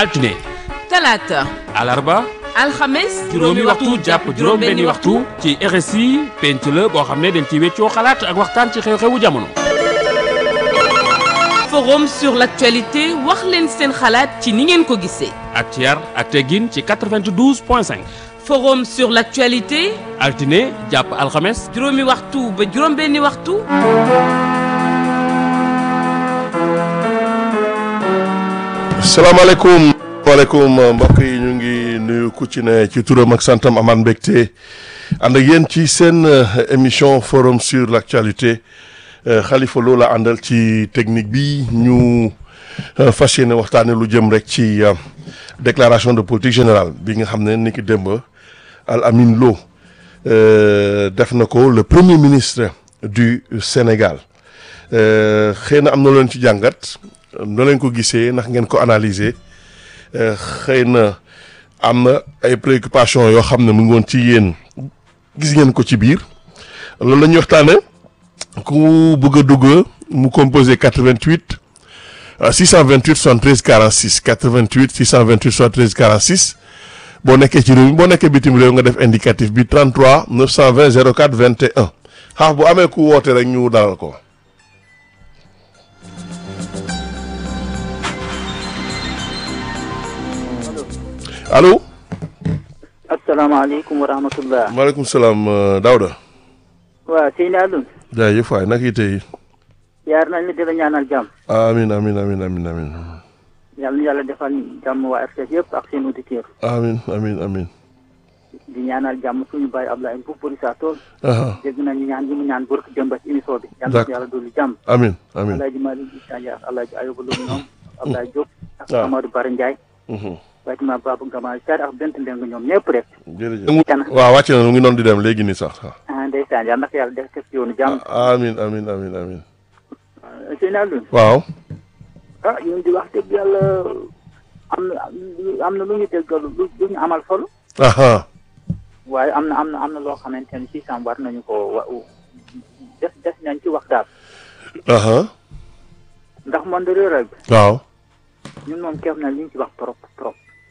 altine talaata alarba alxames juróomi waxtu jàpp juróom benni waxtu ci RSI penc la boo xam ne dañ ci weccoo xalaat ak waxtaan ci xew-xewu jamono forum sur l'actualité wax leen seen xalaat ci ni ngeen ko gisee ak ci yar ak teggin ci 92 point 5 forum sur l'actualité altine jàpp alxames juróomi waxtu ba juróom benni waxtu salaamaaleykum waaleykum mbokk yi ñu ngi nuyu ku ci ne ci turam ak santam amaan mbégte ànd ak yéen ci seen émission forum sur l'actualité Khalifa Lo la àndal ci technique bi ñu fas yéene waxtaane lu jëm rek ci déclaration de politique générale bi nga xam ne ni ki démb Al Amin Lo def na ko le premier ministre du Sénégal xëy na am na leen ci jàngat noo leen ko gisee ndax ngeen ko analyser xëy na am na ay préoccupations yoo xam ne mu ngi woon ci yéen gis ngeen ko ci biir loolu la ñuy waxtaane ku bëgg a dugg mu composé 88 628 73 46 88 628 73 46 boo nekkee ci réew mi boo nekkee bitim réew nga def indicatif bi 33 920 04 21 xaaf bu amee ku woote rek ñu dalal ko. allo. asalaamaaleykum wa rahmatullah. maaleykum salaam Daouda. waaw Seyni Alioune. jaajëf waay naka it tey. yaar nañ la di la ñaanal jàmm. amiin amiin amiin amiin amiin. yàlla na yàlla defal jàmm waa RTS yëpp ak seen auditeurs. amiin amiin amiin. di ñaanal jàmm suñu bàyyi Ablaye Mbow Buri saa tool. aha dégg nañu ñaan yi mu ñaan bërk démb ci émission bi. yàlla na yàlla dolli jàmm. amiin amiin. Alaaji Malick Issa Dia ak Alaaji Ayoba Lo ñoom. Ablaye Diop. ak waaw. Amadou Bara Ndiaye. Mhm. waaye tamit Babou Gama Sarr ak Bent Mbeng ñoom ñëpp rek. jërëjëf. Tana. waaw wàcc na mu ngi noonu di dem léegi nii sax. ah ndeysaan yàlla na ko yàlla def ko ci yoonu jàmm. amiin amiin amiin amiin. Seyni Alioune. waaw. ah ñun di wax dëgg yàlla am na am na lu ñu déggal lu lu ñu amal solo. aha waaye am na am na am na loo xamante ne si sam war nañu ko wa des des nañ ci wax daal aha ndax monde rural bi waaw. ñun moom keef na li ñu ci wax trop trop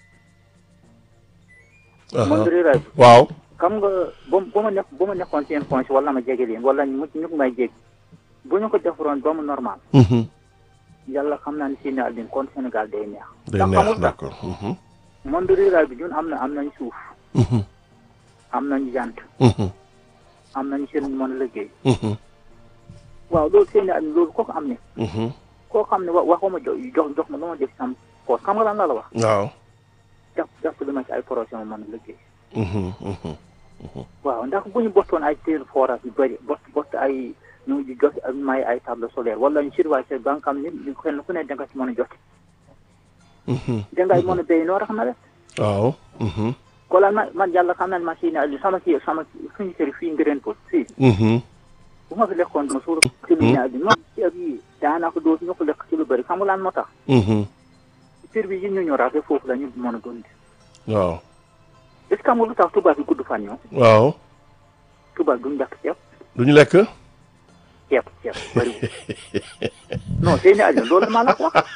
aha monde rural bi waaw. xam nga ba ba ma nekk ba ma nekkoon seen fonds wala ma jege leen wala ñu ñu ko may jég bu ñu ko defaroon ba mu normal Mhm. yàlla xam naa ne si naal din kon Sénégal day neex day ndax neex xamul tax d'accord. Mhm. monde rural bi ñun am na am nañ suuf Mhm. am nañ jant Mhm. am nañ seen mën a liggéey Mhm. waaw loolu seen naal loolu kooku am ne Mhm. koo xam ne wa waxuma jox jox jox ma lu ma def sam poos xam nga lan la la wax waaw. jàpp jàpp li ma ci ay projet ma mën a liggéey Mhm. Mhm. waaw ndax bu ñu bottoon ay téel forage yu bëri bot bott ay ñu ngi jot ak may ay table solaire wala ñu surveiller ba nga xam ne ñu kenn ku ne da nga ci mën a jot Mhm. da ngay mën a béy noo tax na def waaw. Mhm. ko lan ma man yàlla xam naa ne machine yi sama kii sama suñu kër fii ngëreen ko fii Mhm. bu ma fi lekkoon ma suur ci lu ñaar bi moom ceeb yi daanaka doo ñu ko lekk ci lu bëri xam nga lan moo tax Mhm. service yi ñu ñu rafet foofu la ñu mën a dund waaw. est ce que xam nga lu tax tubaab yi gudd fan ñoom waaw. tubaab duñu lekk ceeb du ñu lekk. ceeb ceeb bëriwul non Seyni Aliou loolu maa la ko wax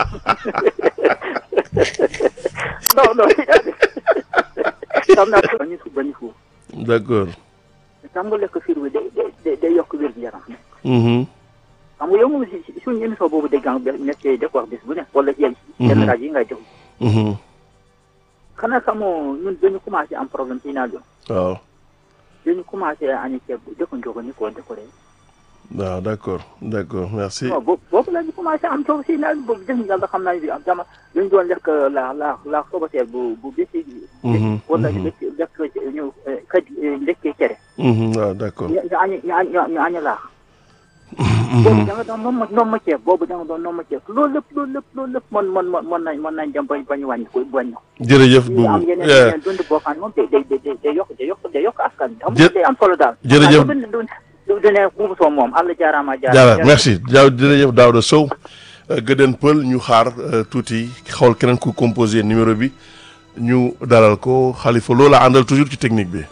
non non xam naa ko bañu suuf bañu suuf d'accord. xam nga lekk fir bi day day day yokk wér gu yaram Mhm. xam nga yow moom si si suñu émission boobu dégg nga be nekkee def wax bis bu ne wala yenn yenn rajo yi ngay def Mhm. xanaa xamoo ñun dañu commencé am problème ci naaj waaw. dañu commencé añi ceeb bu dëkk njogo ni ko décoré waaw d'accord d'accord merci. non boobu boobu la ñu commencé am coow si naaj boobu def yàlla xam naa ne am jama dañu doon lekk la la la sobateer bu bu bési Mhm, wala mhm. lekk lekk ñu xëj lekkee cere Mhm, waaw d'accord. ñu ñu añi ñu añi ñu añi laax boobu da nga doon noom ma noom ma ceeb boobu da nga doon noom ma ceeb loolu lépp loolu lépp loolu lépp mën mën mën mën nañ mën nañ dem bañ bañ wàññi ko wàññi ko jërëjëf ñu am Boubou. yeneen Yeah. yeneen dund boo xam ne moom day day day day yokk day yokk day yokk askan bi xam Jë- nga day am solo daal jërëjëf. du du du du ne buubu soo moom Allah jaaraama jaara merci jaaw jërëjëf Daouda Sow Gëdën Pël ñu xaar euh, tuuti xool keneen ku composé numéro bi ñu dalal ko Khalifa Lo la àndal toujours ci technique bi.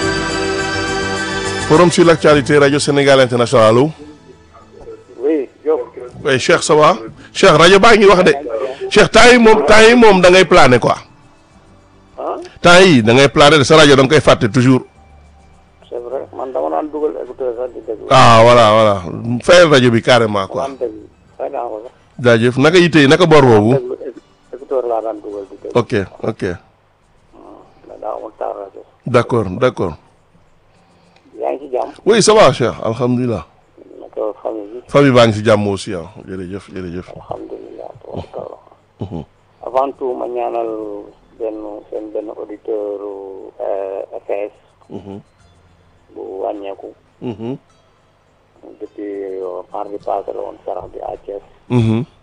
forum sur l'actualité radio Sénégal international allo oui Diop oui Cheikh ça va Cheikh rajo baa ngi wax de Cheikh temps yi moom temps yi moom da ngay plané quoi ah temps yi da ngay plané de sa rajo da nga koy fàtte toujours c'est vrai man dama daan dugal écouteur sax di déglu. ah voilà voilà fayal rajo bi carrément quoi daan déglu fay naa ko sax. jaajëf naka yitte yi naka bor boobu déglu écouteur laa daan dugal di déglu. ok ok mais daa amul taal rajo. d'accord d'accord yaa ngi ci jàmm. oui ça va Cheikh alhamdulilah naka famille bi. famille baa ngi si jàmm aussi ah jërëjëf jërëjëf alhamdulilah tabaarkalla. avant tout ma ñaanal benn seen benn auditeur FS. bu wàññeeku. Mhm. depuis mardi passé la woon sarax bi à Thiès. Mhm.